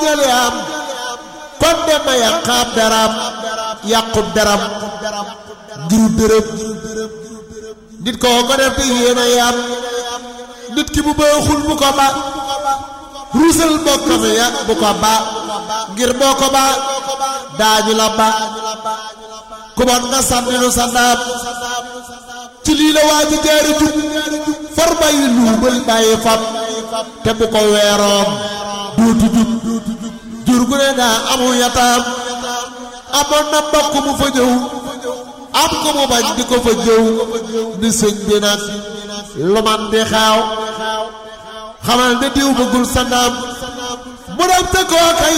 jële am kon dem na yàqaab daram yàqub daram ngir dërëm nit koo ko def te yéen a yam nit ki bu baaxul bu ko ba ruusal bokkam ya bu ko ba ngir boo ko ba daañu la ba ku bon nga sànni nu sa ndaam ci lii la waa ji jaari jub far bàyyi luubal bàyyi fab te bu ko weeroom duutu jub jur gu ne daa amu yataam amoon na mbokk mu fa ñëw am ko mu bañ di ko fa jëw ni sëñ bi nag lu man di xaaw xamal ne diw bëggul sa ndaam mu dem te koo kay